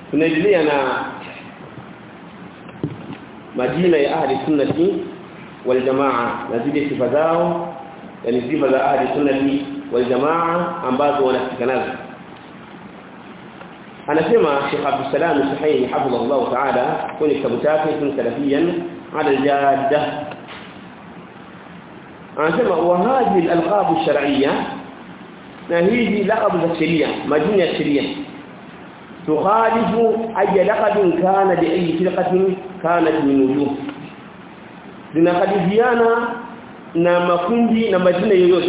tunaendelea na majina ya ahli sunnati wal jamaa na zile sifa zao yani sifa za ahli sunnati wal jamaa ambazo wanafika nazo anasema Sheikh Abdul Salam Suhaimi hafidhahullah ta'ala kwenye kitabu chake sun salafiyan ala al-jadda anasema wa hadhihi al-alqab ash-shar'iyya na hizi laqab za sheria majina ya sheria tukhalifu ay laqab kana bi ayi firqatin kanat min wujuh zinakadifiana na makundi na majina yoyote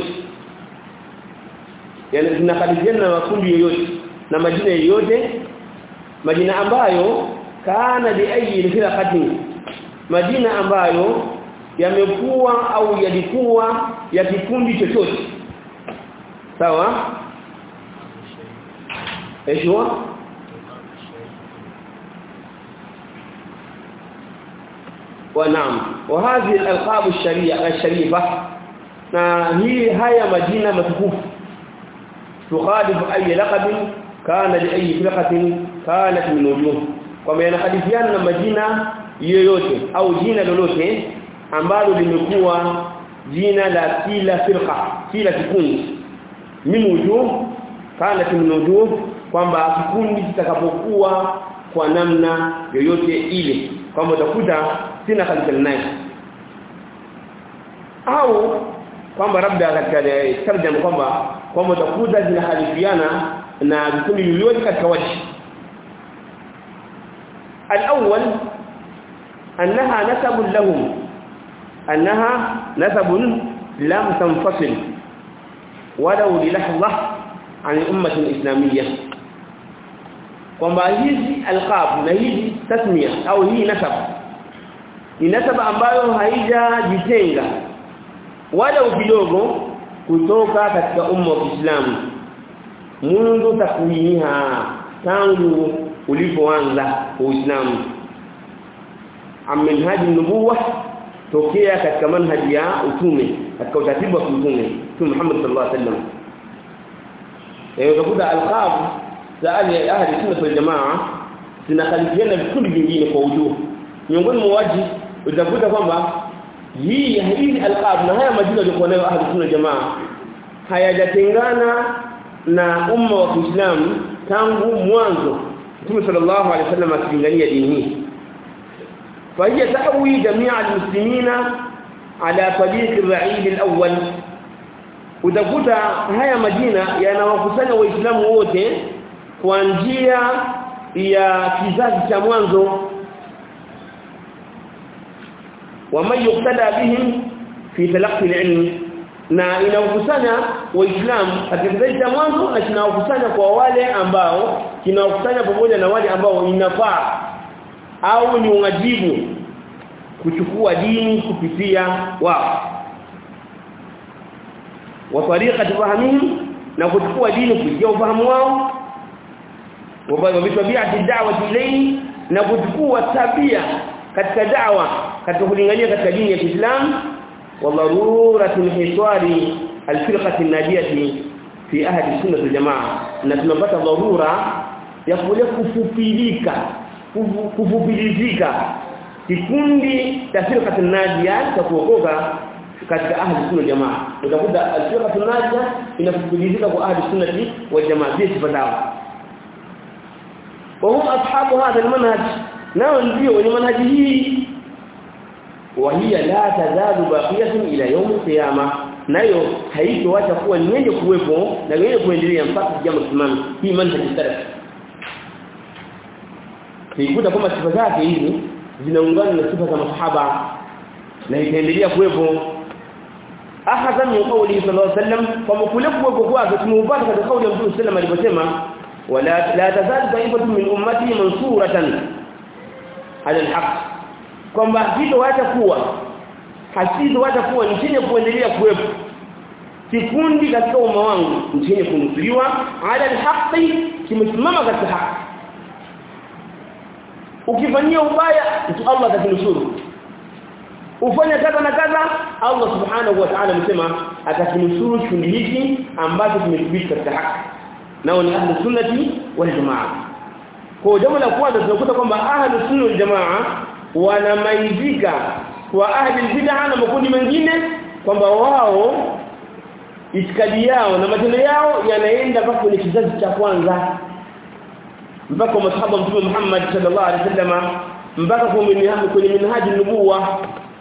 yani zinakadifiana na makundi yoyote na majina yoyote majina ambayo kana bi ayi firqatin majina ambayo yamekuwa au yalikuwa ya kikundi chochote sawa ايش ونعم وهذه الالقاب الشريعه الشريفه na hii haya majina matukufu tukhalifu ay laqab kana li ay firqatin kanat min wujuh kwa maana hadifiana na majina yoyote au jina lolote ambalo limekuwa jina la kila firqa kila kikundi min wujuh kanat min wujuh kwamba kikundi kitakapokuwa kwa namna yoyote ile kwamba utakuta sina kalikali naye au kwamba labda katika tarjama kwamba kwamba utakuta zinahalifiana na vikundi vyote katika waji الأول أنها نسب لهم أنها نسب لم تنفصل ولو للحظة عن الأمة الإسلامية kwamba hizi alqab na hizi tasmia au hii nasab ni nasaba ambayo haijajitenga wala kidogo kutoka katika umma wa Kiislamu mundu takwiniha tangu ulipoanza Uislamu amanhaji nubuwa tokea katika manhaji ya utume katika utaratibu wa utume Mtume Muhammad sallallahu alaihi wasallam eh utakuta alqab za ahli ahli sunna wal jamaa zinakhalifiana vikundi vingine kwa ujuhu miongoni mwa waji utakuta kwamba hii hizi alqab na haya majina yalikuwa nayo ahli sunna jamaa hayajatengana na umma wa Kiislamu tangu mwanzo Mtume sallallahu alaihi wasallam akilingania dini hii فهي تأوي جميع المسلمين على طريق الرعيل الأول utakuta haya majina yanawakusanya waislamu wote kwa njia ya kizazi cha mwanzo wama yuktada bihim fi talaqqi al-ilm na inawakusanya waislamu katika kizazi cha mwanzo na kinawakusanya kwa wale ambao kinawakusanya pamoja na wale ambao inafaa au ni unajibu kuchukua dini kupitia wao wa tariqati fahmihim na kuchukua dini kupitia ufahamu wao wa bitabiati da'wati ilayhi na kuchukua tabia katika da'wa katika kulingania katika dini ya Kiislamu wa daruratul hiswari alfirqati najiyati fi ahli sunnah aljamaa na tunapata dharura ya kule kufupilika kufupilizika kikundi cha firqati najia cha kuokoka katika ahli sunna jamaa utakuta alfirqatu najia inafupilizika kwa ahli sunnati wal jamaa bi sifatao وهم اصحاب هذا المنهج nao ndio wenye manhaji hii وهي لا تزال باقيه الى يوم القيامه nayo haitoacha kuwa ni yenye kuwepo na yenye kuendelea mpaka jambo simama hii manhaji salaf Kikuta kwamba sifa zake hizi zinaungana na sifa za masahaba na itaendelea kuwepo ahadha min qawli sallallahu alaihi wasallam kwa kule kuwepo kwake tumeupata katika kauli ya Mtume sallallahu alaihi wasallam aliposema wala la tazal taifatu min ummati mansuratan ala alhaq kwamba hilo hata kuwa hasizo hata kuwa ni chenye kuendelea kuwepo kikundi katika umma wangu ni chenye kunusuriwa ala alhaqi kimesimama katika haki ukifanyia ubaya mtu Allah atakinusuru ufanya kadha na kadha Allah subhanahu wa ta'ala amesema atakinusuru kikundi hiki ambacho kimethibiti katika haki nao ni ahli sunnati wal jamaa kwa jambo la kwanza tunakuta kwamba ahlus sunna wal jamaa wanamaizika kwa ahli bid'a na makundi mengine kwamba wao itikadi yao na matendo yao yanaenda mpaka kwenye kizazi cha kwanza mpaka masahaba mtume Muhammad sallallahu alaihi wasallam mpaka kwenye minhaji nubuwa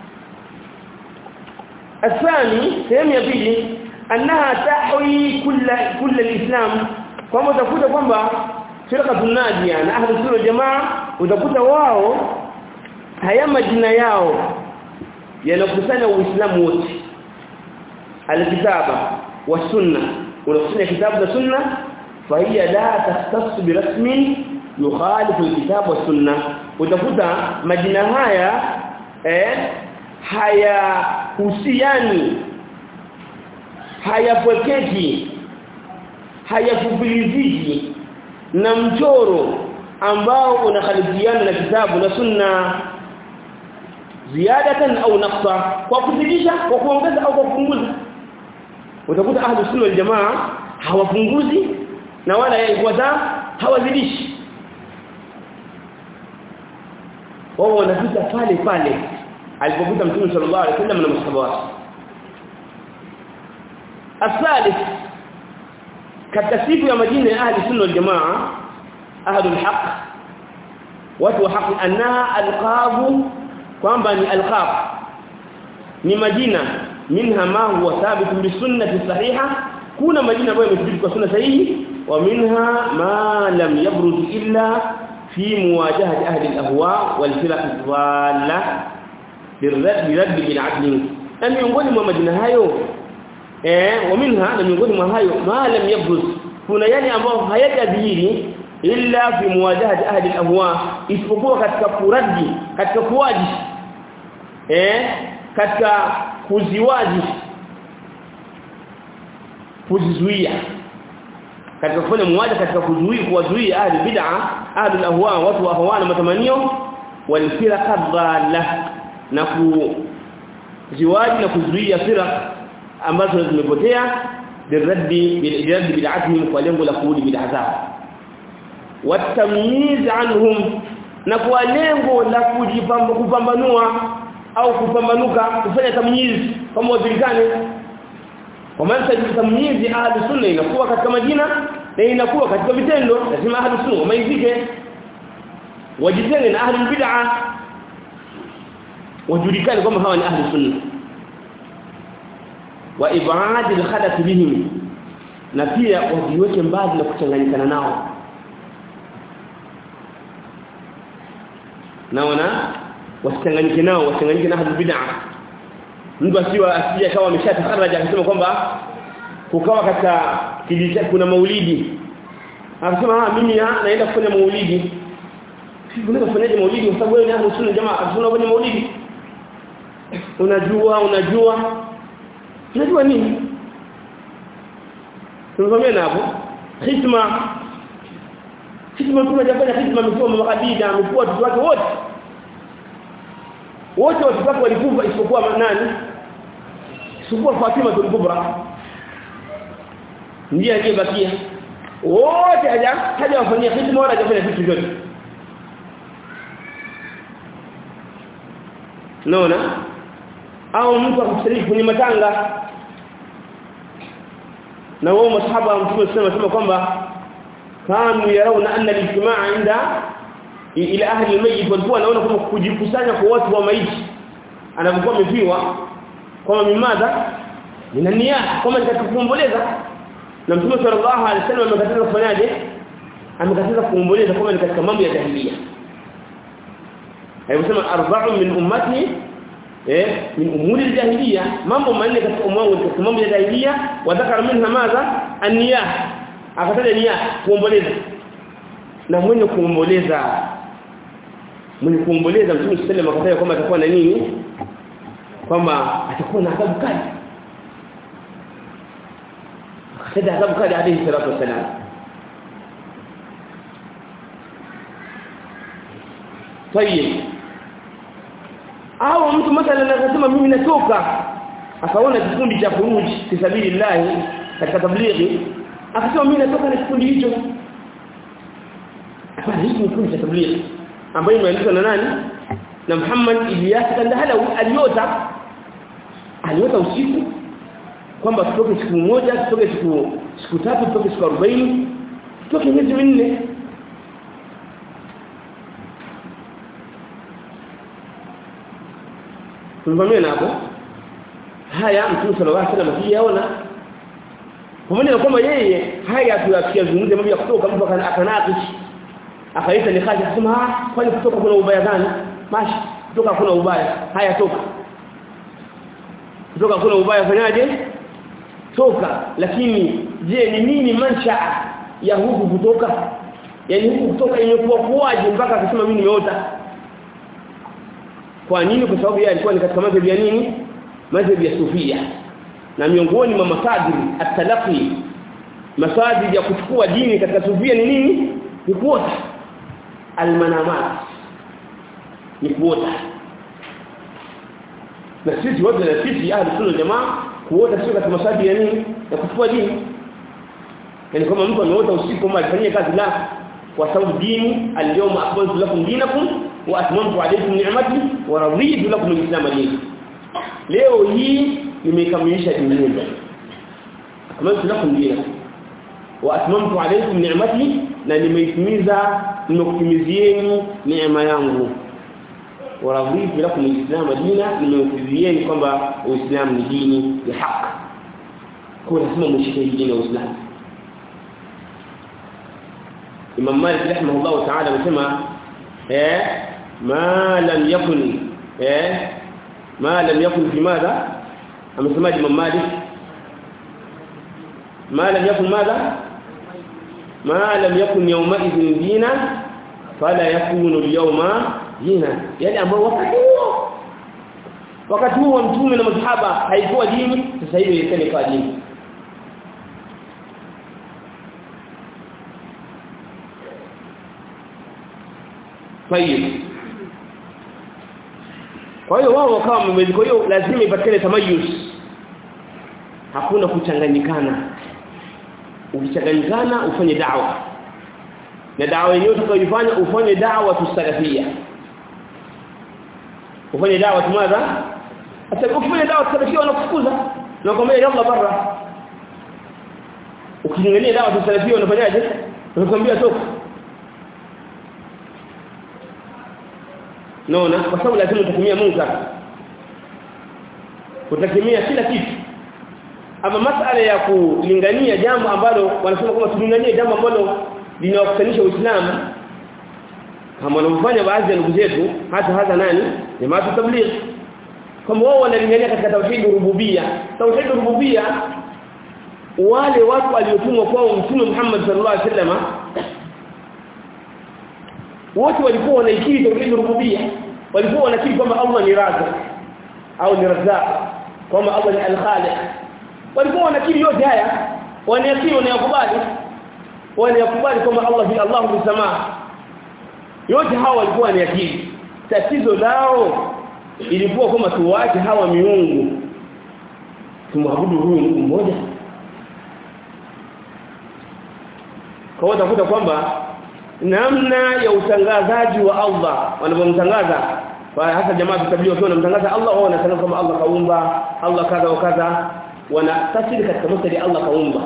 الثاني sehemu ya pili annaha tahwi kulla kulla alislam kwamba utakuta kwamba firqatun najia na ahli sunna jamaa utakuta wao haya majina yao yanakusanya uislamu wote alkitaba wa sunna unakusanya kitabu na sunna fahiya la tahtassu birasmin yukhalifu alkitab wa sunna utakuta majina haya eh haya husiani hayapwekeki hayafupiliziki na mchoro ambao unakhalifiana na kitabu na sunna ziadatan au naqsa kwa kuzidisha kwa kuongeza au kwa kupunguza utakuta ahlu sunna wal jamaa hawapunguzi na wala yaikwaza hawazidishi wao wanapita pale pale alipopita mtume sallallahu alaihi wasallam na masahaba wake الثالث katika siku ya majina ya ahli sunna wal jamaa ahli alhaq watu wa haki anna alqabu kwamba ni alqab ni majina minha ma huwa thabit bi sunnati sahiha kuna majina ambayo yamethibiti kwa sunna sahihi wa minha ma lam yabruz illa fi muwajahati ahli alahwa wal firaq dhalla birad birad bil adl na miongoni mwa majina hayo eh wa minha na miongoni mwa hayo ma lam yabruz kuna yale ambayo hayajadhihiri illa fi muwajahati ahli alahwa isipokuwa katika kuradi katika kuwaji eh katika kuziwaji kuzizuia katika kufanya muwaja katika kuzuia kuwazuia ahli bid'a ahli alahwa watu wa hawa na matamanio walfirqa dhalla na kuziwaji na kuzuia firaq ambazo zimepotea biraddi biraddi bid'atihim kwa lengo la kurudi bid'a zao watamyiz anhum na kwa lengo la kupambanua au kupambanuka kufanya tamyiz kama wajulikane kwa maana tamyizi ahli sunna inakuwa katika majina na inakuwa katika vitendo lazima ahli sunna wamaizike wajitenge na ahli bid'a wajulikane kama hawa ni ahli sunna wa ibad al-khadath bihim na pia wajiweke mbali na kuchanganyikana nao naona wasichanganyike nao wasichanganyike na ahli bid'a mtu asiwa asije kama ameshatakaraja akasema kwamba kukawa katika kijiji kuna maulidi akasema ah mimi naenda kufanya maulidi unaweza kufanyaje maulidi kwa sababu wewe ni ahli sunna jamaa akasema kwenye maulidi unajua unajua unajua nini tunafahamiana hapo hikma hikma tunajafanya hikma msomo makadida amekuwa watu wake wote wote watu wake walikufa isipokuwa nani isipokuwa Fatima tulkubra ndiye aliyebakia wote haja haja wafanyia hikma wala hajafanya vitu vyote naona au mtu akushiriki kwenye matanga na wao masahaba wa mtume sema sema kwamba kanu yarauna anna al-ijtimaa inda ila ahli al-mayyit walikuwa wanaona kama kujikusanya kwa watu wa maiti anapokuwa amefiwa kama mimadha ina nia kama nitakuomboleza na mtume sallallahu alaihi wasallam amekataza kufanyaje amekataza kuomboleza kama ni katika mambo ya jahiliya ayosema arba'u min ummati eh min umuri al-jahiliya mambo manne katika umwangu katika mambo ya jahiliya wa dhakara minha madha an-niyah akataja nia kuomboleza na mwenye kuomboleza mwenye kuomboleza mtume sallallahu alayhi wasallam kwamba atakuwa na nini kwamba atakuwa na adhabu kali akataja adhabu kali alayhi salatu wasalam tayeb au mtu mathalan anasema mimi natoka akaona kikundi cha kuruji fisabilillah katika tablighi akasema mimi natoka na kikundi hicho hapana hiki ni kundi cha tabligh ambayo imeandikwa na nani na Muhammad Ilyas Kandahalawi aliota aliota usiku kwamba tutoke siku moja tutoke siku siku tatu tutoke siku 40 tutoke miezi minne Tumvamia hapo haya Mtume sallallahu alaihi wasallam akiyaona pamoja na kwamba yeye haya tuyazungumze mambo ya kutoka mtu akanakishi akaita nikaje kusema ah kwani kutoka kuna ubaya gani mashi kutoka kuna ubaya haya toka kutoka kuna ubaya fanyaje toka lakini je ni nini mansha ya huku kutoka yani huku kutoka imekuwa kuwaje mpaka akasema mimi nimeota kwa nini kwa sababu yeye alikuwa ni katika madhhabi ya nini madhhabi ya sufia na miongoni mwa masadiri at-talaqi masadiri ya kuchukua dini katika sufia ni nini ni kuota almanamat ni kuota na sisi wote na sisi ahli sunna jamaa kuota sio katika masadiri ya nini ya kuchukua dini yani kama mtu ameota usiku kama alifanyia kazi la kwa sababu dini al-yawma akmaltu lakum dinakum wa atmamtu alaykum ni'mati wa raditu lakum al-islam dinan leo hii nimekamilisha dini yenu akmaltu lakum dinakum wa atmamtu alaykum ni'mati na nimeitimiza nimekutimizieni neema yangu wa raditu lakum al-islam dinan nimekutimizieni kwamba uislamu ni dini ya haki kwa lazima mshike dini ya uislamu Imam Malik rahimahullah ta'ala amesema eh ma lam yakun eh ma lam yakun fi madha amesema Imam Malik ma lam yakun madha ma lam yakun yawma idhin dina fala yakunu al-yawma dina yani ambao wakati huo wakati huo mtume na masahaba haikuwa dini sasa hivi ilikuwa dini Tayib. Kwa hiyo wao wakawa wamezi kwa hiyo lazima ipatikane tamayus. Hakuna kuchanganyikana. Ukichanganyikana ufanye da'wa. Na da'wa yenyewe utakayofanya ufanye da'wa tusalafia. Ufanye da'wa tumadha? Hata ukifanya da'wa tusalafia wanakufukuza. Na kwambia yalla barra. Ukingania da'wa tusalafia unafanyaje? Unakwambia toka. naona kwa sababu lazima utatumia munkar utatumia kila kitu ama masala ya kulingania jambo ambalo wanasema kwamba tulinganie jambo ambalo linawakutanisha Uislamu kama wanavyofanya baadhi ya ndugu zetu hata hata nani jamaa tabligh kama wao wanalingania katika tauhid rububia tauhid rububia wale watu waliotumwa kwao mtume Muhammad sallallahu alaihi wasallam wote walikuwa wanaikiri tauhid rububia walikuwa wanakiri kwamba Allah ni razzaq au ni razzaq kwamba Allah ni al-khaliq walikuwa wanakiri yote haya wanayakiri wanayakubali wanayakubali kwamba Allah ni Allah ni samaa yote hawa walikuwa wanayakiri tatizo lao ilikuwa kwamba tuwache hawa miungu tumwabudu huyu Mungu mmoja kwa hiyo utakuta kwamba namna ya utangazaji wa Allah wanapomtangaza hasa jamaa tutabiri wakiwa wanamtangaza Allah wao wanatangaza kama Allah kaumba Allah kadha wa kadha wanatafsiri katika mstari Allah kaumba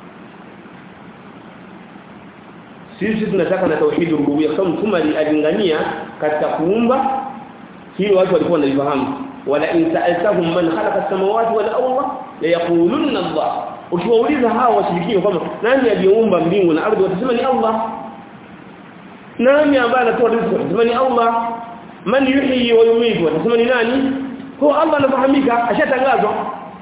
sisi tunataka na tauhid rububiyya kwa sababu mtume alingania katika kuumba hilo watu walikuwa wanalifahamu wala in sa'altahum man khalaqa as-samawati wal arda la yaqulunna Allah ukiwauliza hao washirikina kwamba nani aliyeumba mbingu na ardhi watasema ni Allah nani ambaye anatoa riziki watasema ni Allah man yuhyi wa yumiitu watasema ni nani kwa Allah anafahamika ashatangazwa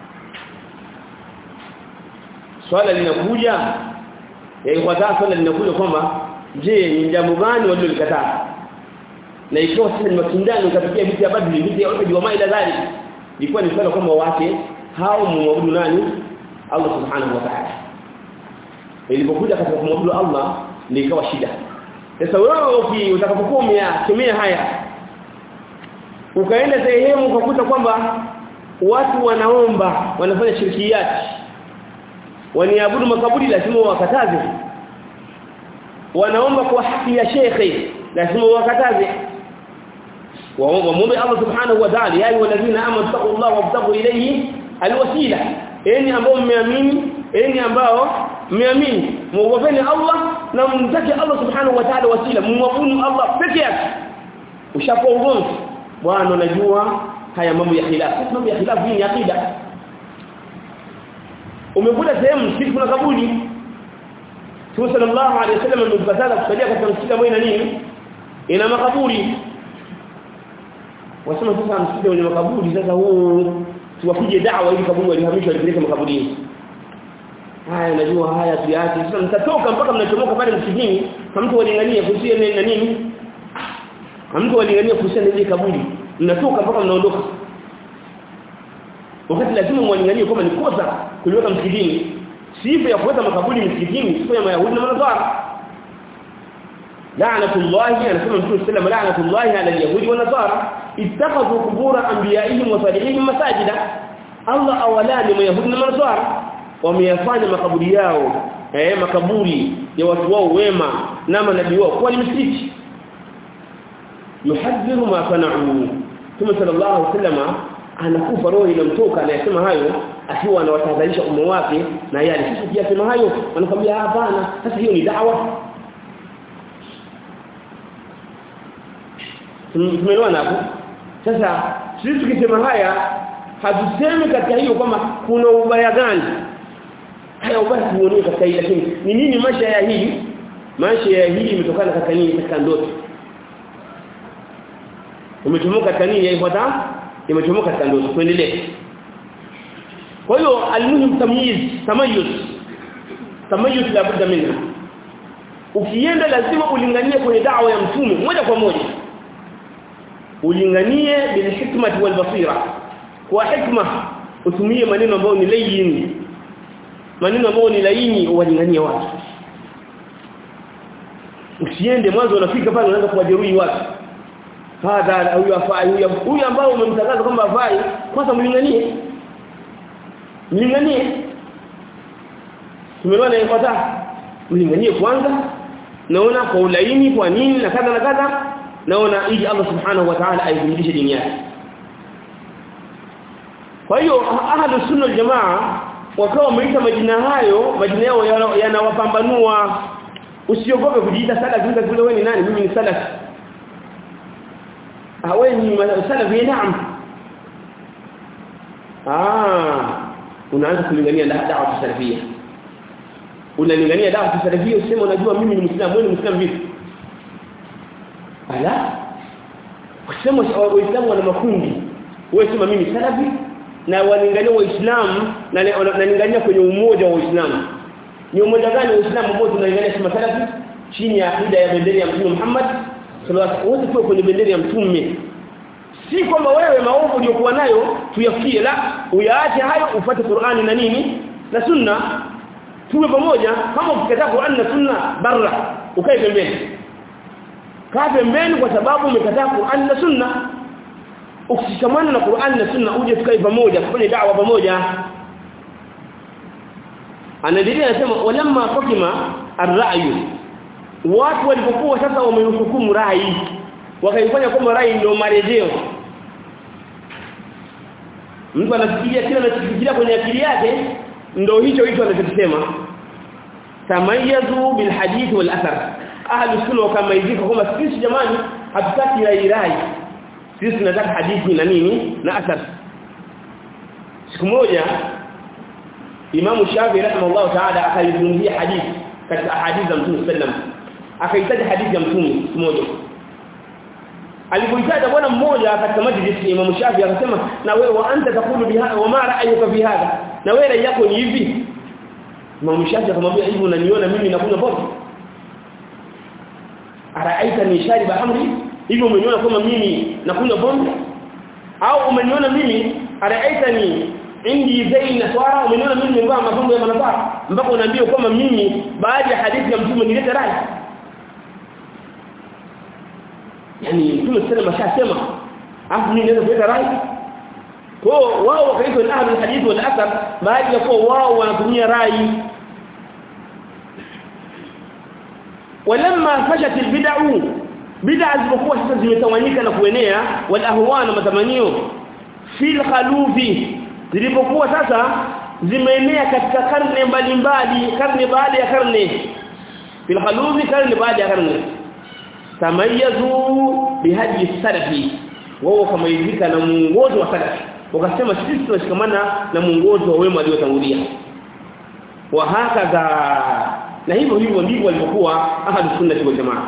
swala linakuja ya ikhwata swala linakuja kwamba je ni jambo gani walilolikataa na ikiwa sasa ni mashindano katika viti ya badri viti ya Uhud wa maila dhali ilikuwa ni swala kwamba wake hao muabudu nani Allah subhanahu wa ta'ala ilipokuja katika kumwabudu Allah ndio ikawa shida sasa wewe utakapokuwa umeyakemea haya ukaenda sehemu ukakuta kwamba watu wanaomba wanafanya shirkiyati waniabudu makaburi lazima wakataze wanaomba kwa haki ya shekhe lazima wakataze waombe Allah subhanahu wa ta'ala ya ayyuhalladhina amanu taqullaha wabtaghu ilayhi alwasila enyi ambao mmeamini enyi ambao mmeamini muogopeni Allah na mtake Allah subhanahu wa ta'ala wasila muabudu Allah peke yake ushapoa ugomvi bwana unajua haya mambo ya khilafu mambo ya khilafu ni akida umekuta sehemu siku kuna kaburi Mtume sallallahu alaihi wasallam amekataza kusalia katika msikiti ambao ina nini ina makaburi wasema sasa msikiti wenye makaburi sasa huu tuwapige dawa ili kaburi walihamishwa walipeleke makaburini haya najua haya tuache sasa mtatoka mpaka mnachomoka pale msikitini kama mtu walingania kuhusiana na nini kama mtu walingania kuhusiana na ile kaburi mnatoka mpaka mnaondoka wakati lazima mwalinganie kama ni kosa kuliweka msikitini sifa ya kuweka makaburi msikitini sifa ya mayahudi na manasara la'natullahi anasema mtume sallallahu la'natullahi ala al-yahudi wa nasara ittakhadhu qubur anbiya'ihim wa salihihim masajida Allah awalani mayahudi na manasara wameyafanya makaburi yao eh makaburi ya watu wao wema na manabii wao kwa ni misikiti yuhadhiru ma sana'u Mtume sallallahu alaihi wasallam anakufa roho inamtoka anayesema hayo akiwa anawatahadharisha umma wake na yale sisi tukiyasema hayo wanakuambia hapana sasa hiyo ni dawa tumeelewana hapo sasa sisi tukisema haya hatusemi katika hiyo kwamba kuna ubaya gani haya ubaya tuone katika hii lakini ni nini maisha ya hii maisha ya hii imetokana katika nini katika ndoto umechomoka katika nini yaifuata imechomoka katika ndoto tuendelee kwa hiyo almuhim tamyiz tamayuz tamayuz la budda minha ukienda lazima ulinganie kwenye dawa ya mtume moja kwa moja ulinganie bil hikmati wal basira kwa hikma utumie maneno ambayo ni layin maneno ambayo ni laini uwalinganie watu usiende mwanzo unafika pale unaanza kuwajeruhi watu hadha huyu afai huyu huyu ambao umemtangaza kwamba afai kwanza mlinganie mlinganie tumeona ifuata mlinganie kwanza naona kwa ulaini kwa nini na kadha na kadha naona ili Allah subhanahu wa ta'ala aizidishe dini yake kwa hiyo ahlus sunna jamaa wakawa wameita majina hayo majina yao yanawapambanua usiogope kujiita salafi kile kule wewe ni nani mimi ni salafi ah wewe ni salafi naam ah unaanza kulingania dawa salafia unalingania dawa salafia useme unajua mimi ni muislamu wewe ni muislamu vipi ala kusema waislamu wana makundi wewe sema mimi salafi na walingania waislamu na nalingania kwenye umoja wa waislamu ni umoja gani waislamu ambao tunalingania kama salafi chini ya akida ya bendera ya mtume Muhammad sallallahu alaihi wasallam wote kwenye bendera ya mtume si kwamba wewe maovu uliyokuwa nayo tuyafikie la uyaache hayo ufuate Qur'ani na nini na sunna tuwe pamoja kama ukikataa Qur'ani na sunna barra ukae pembeni kaa pembeni kwa sababu umekataa Qur'ani na sunna ukishikamana na Qur'ani na sunna uje tukae pamoja kufanya da'wa pamoja anaendelea anasema walamma fakima ar-ra'yu watu walipokuwa sasa wamehukumu rai wakaifanya kama rai ndio marejeo mtu anafikiria kila anachofikiria kwenye akili yake ndio hicho hicho anachosema tamayazu bil hadith wal athar ahli sunna kama hivi kwamba sisi jamani hatutaki rai rai sisi tunataka hadithi na nini na athar siku moja Imam Shafi rahimahullah ta'ala akaizungumzia hadithi katika hadithi za Mtume sallam akahitaji hadithi ya Mtume siku moja alipoitaja bwana mmoja katika majlis Imam Shafi akasema na wewe wa anta takulu biha wa ma ra'ayuka fi hadha na wewe rai yako ni hivi Imam Shafi akamwambia hivi unaniona mimi nakunywa pombe araaita ni shariba amri hivi umeniona kama mimi nakunywa pombe au umeniona mimi araaita ni indi zaina swara umeniona mimi nimevaa mapambo ya manafaa mpaka unaambia kama mimi baada ya hadithi ya mtume nilete rai yani mtume sallallahu alayhi wasallam afu mimi naweza kuleta rai kwa wao wakaitwa ni ahli hadith wal athar baada ya kuwa wao wanatumia rai walamma fashat albid'u bid'a zilizokuwa sasa zimetawanyika na kuenea wal ahwa na matamanio fil khalufi zilipokuwa sasa zimeenea katika karne mbalimbali karne baada ya karne fil khalufi karne baada ya karne tamayazu bihadi salafi wao kamaizika na muongozo wa salafi wakasema sisi tunashikamana na muongozo wa wema waliotangulia wa hakaza na hivyo hivyo ndivyo walivyokuwa ahadu sunnah wal jamaa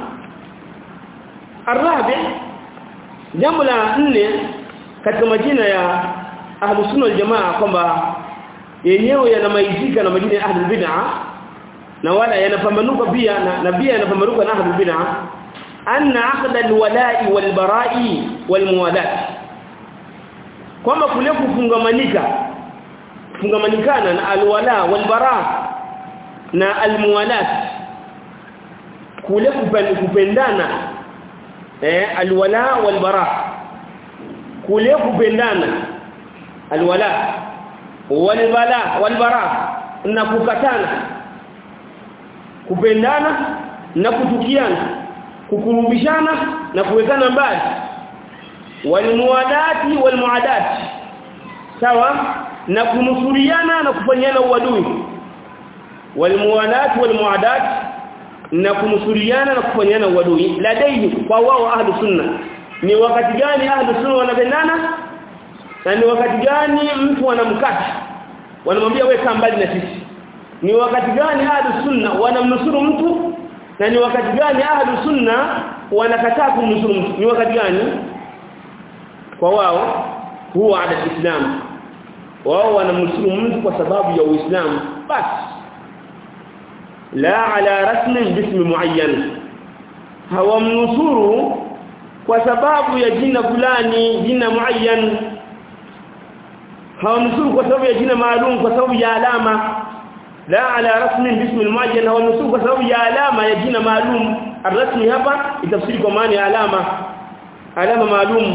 arabi jambo la nne katika majina ya ahlu sunna wal jamaa kwamba yenyewe yanamaizika na majina ya ahlul bid'ah na wala yanapambanuka pia na, na pia yanapambanuka na ahlul bid'ah anna aqd alwala'i walbara'i walmuwalat kwamba kule kufungamanika kufungamanikana na alwala walbara na almuwalat kule kupendana eh alwala walbara kule kupendana alwala walbala walbara na kukatana kupendana na kutukiana kukurubishana na kuwekana mbali walmuadati walmuadati sawa na kunusuriana na kufanyana uadui walmuadati walmuadati na kunusuriana na kufanyana uadui ladaihi kwa wao ahlu sunna ni wakati gani ahlu sunna wanapendana na ni wakati gani mtu anamkata wanamwambia wewe kaa mbali na sisi ni wakati gani ahlu sunna wanamnusuru mtu na ni wakati gani ahlu sunna wanakataa kumnusuru mtu ni wakati gani kwa wao huwa ada islam wao wanamnusuru mtu kwa sababu ya uislamu basi la ala rasmin bismi muayyan hawamnusuru kwa sababu ya jina fulani jina muayyan hawamnusuru kwa sababu ya jina maalum kwa sababu ya alama la ala rasmin bismi muayyan hawamnusuru kwa sababu ya alama ya jina maalum arrasmi hapa itafsiri kwa maana ya alama alama maalum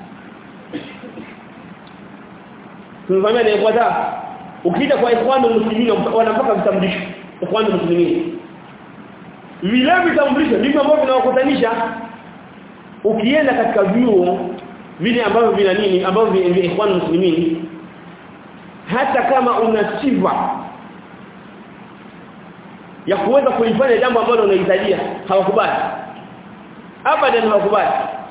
tunafanya ni ikhwata ukija kwa ikhwanu muslimin wanapaka vitambulisho ikhwanu muslimin vile vitambulisho ndivyo ambavyo vinawakutanisha ukienda katika vyuo vile ambavyo vina nini ambavyo vina ikhwanu muslimin hata kama una sifa ya kuweza kulifanya jambo ambalo unahitajia hawakubali abadan hawakubali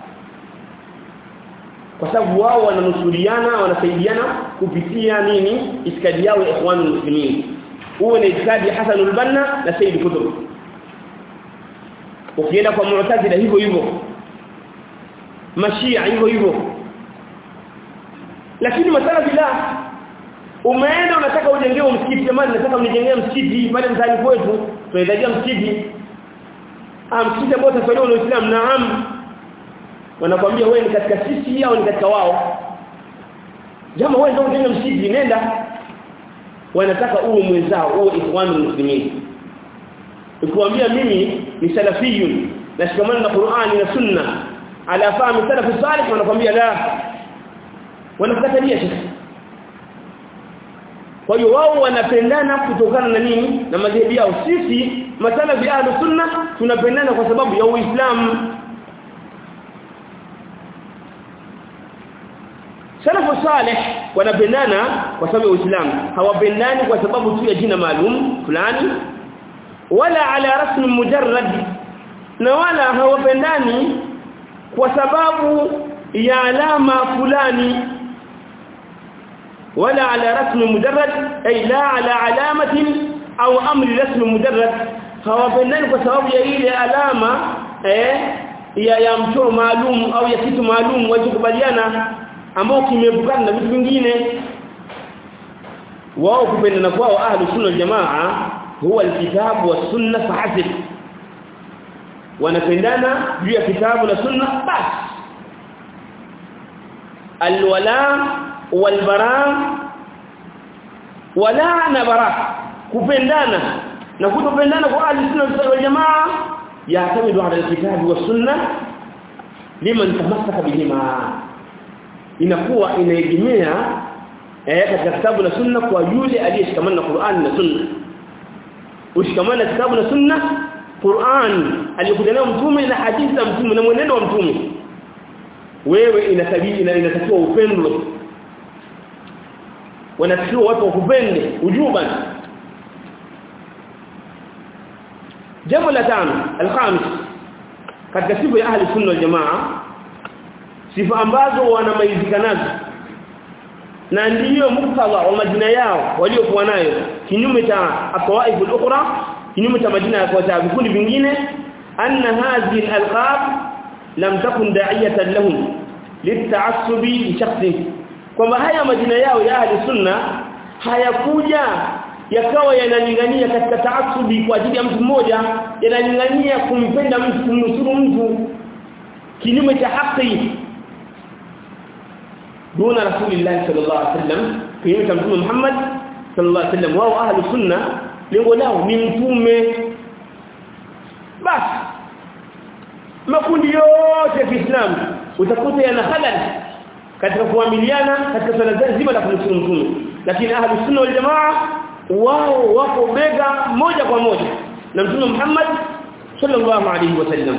kwa sababu wao wananusuriana wanasaidiana kupitia nini itikadi yao ya ikhwanul muslimin huo ni itikadi Hasan al-Banna na Said Qutb ukienda kwa Mu'tazila hivyo hivyo Mashia hivyo hivyo lakini masala bila umeenda unataka ujengewe msikiti jamani nataka mnijengee msikiti pale mtaani kwetu tunahitaji msikiti ah msikiti ambao utafanywa na Uislamu naam wanakwambia wewe ni katika sisi au ni katika wao jamaa wewe ndio unataka msikiti nenda wanataka uwe mwenzao uwe ikhwanul muslimin ukiwaambia mimi ni salafiyun nashikamana na Qur'ani na Sunna ala fahmi salafu salih wanakwambia la wanakatalia shekhi kwa hiyo wao wanapendana kutokana na nini na madhehebu yao sisi masalafi ahlu sunna tunapendana kwa sababu ya uislamu salafu salih wanapendana kwa sababu ya Uislamu hawapendani kwa sababu tu ya jina maalum fulani wala ala rasmi mujarrad na wala hawapendani kwa sababu ya alama fulani wala ala rasmi mujarrad ay la ala alamatin au amri rasmi mujarrad hawapendani kwa sababu ya ile alama eh ya ya mchoro maalum au ya kitu maalum walichokubaliana ambao kimeepukana na vitu vingine wao kupendana kwao ahlu sunna wal jamaa huwa alkitabu was sunna fahasib wanapendana juu ya kitabu na sunna basi alwala walbara wala na bara kupendana na kutopendana kwa ahlu sunna wal jamaa yaatamidu ala alkitabu was sunna liman tamassaka bihima inakuwa inaegemea eh katika kitabu na sunna kwa yule aliyeshikamana na Qur'an na sunna ushikamana na kitabu na sunna Qur'an aliyokuja nayo mtume na hadithi za mtume na mwenendo wa mtume wewe inatabii na inatakiwa upendwe wanatakiwa watu wakupende ujuban jambo la tano alkhamis katika sifa ya ahli sunna wal jamaa sifa ambazo wanamaizika nazo na ndiyo muktadha wa majina yao waliokuwa nayo kinyume cha atwaif al-ukhra kinyume cha majina ya kwa vikundi vingine anna hadhihi al-alqab lam takun da'iyatan lahum lit'assubi li shakhsin kwamba haya majina yao ya ahli sunna hayakuja yakawa yanalingania katika taasubi kwa ajili ya mtu mmoja yanalingania kumpenda mtu kumnusuru mtu kinyume cha haki duna rasulillah sallallahu alaihi wasallam kinyume cha mtume Muhammad sallallahu alaihi wasallam wao ahli sunna lengo lao ni mtume basi makundi yote ya Kiislamu utakuta yana halal katika kuamiliana katika swala zima la kumshukuru mtume lakini ahli sunna wal jamaa wao wako bega moja kwa moja na mtume Muhammad sallallahu alaihi wasallam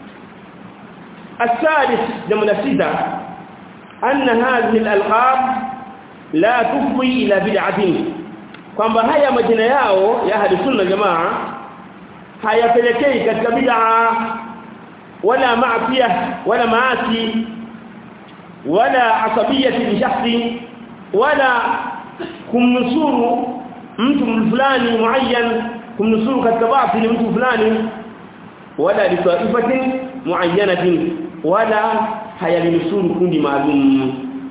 الثالث جمله سته ان هذه الالقاب لا تفضي الى بدعه kwamba haya majina yao ya ahli sunna jamaa hayapelekei katika bid'a wala maafia wala maasi wala asabiyati li shakhsi wala kumnusuru mtu fulani muayyan kumnusuru katika batili mtu fulani wala li taifatin muayyanatin wala hayalinusuru kundi maalum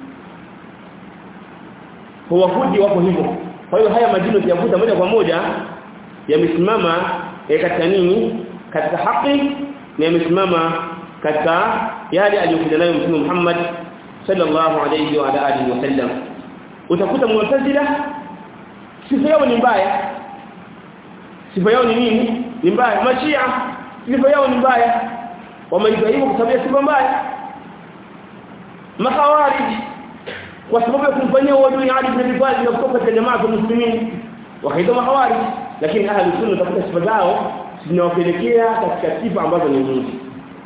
huwa kundi wako hivyo kwa hiyo haya majina yavuta moja kwa moja yamesimama katika nini katika haki na yamesimama katika yale aliyokuja nayo Mtume Muhammad sallallahu alayhi wa alihi wasallam utakuta mu'tazila sifa yao ni mbaya sifa yao ni nini ni mbaya mashia sifa yao ni mbaya wameitwa hivyo kwa sababu ya sifa mbaya makhawarij kwa sababu ya kumfanyia uadui Ali ibn Abi Talib na kutoka katika jamaa ya muslimin wakaitwa makhawarij lakini ahli sunna tafuta sifa zao zinawapelekea katika sifa ambazo ni nzuri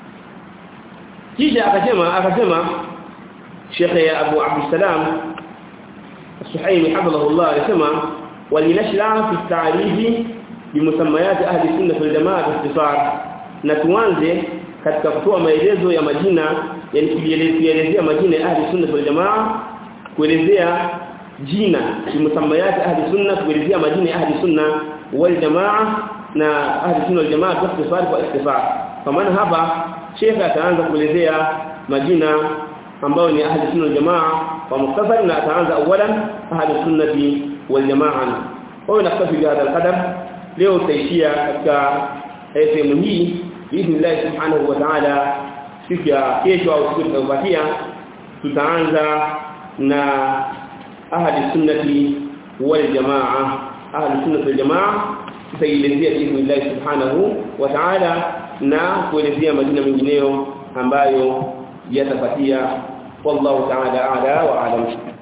kisha akasema akasema Sheikh Abu Abdussalam السحيمي حفظه الله يسمى ولنشرع في التعريف بمسميات أهل السنة والجماعة باختصار نتوانزه katika kutoa maelezo ya majina yani kuelezea majina ya ahli sunna wal jamaa kuelezea jina kimsamayati ahli sunna kuelezea majina ya ahli sunna wal jamaa na ahli sunna wal jamaa kwa ikhtisar kwa ikhtisar kwa maana hapa shekha ataanza kuelezea majina ambao ni ahli sunna wal jamaa kwa mukhtasar na ataanza awalan ahli sunnati wal jamaa kwa naktafi bihadha alqadar leo tutaishia katika sehemu hii biidhnillah subhanahu wa ta'ala siku ya kesho au siku itakayofuatia tutaanza na ahli sunnati wal jamaa ahli sunnati wal jamaa tutaelezea biidhnillah subhanahu wa ta'ala na kuelezea majina mengineyo ambayo yatapatia wallahu ta'ala a'la wa a'lam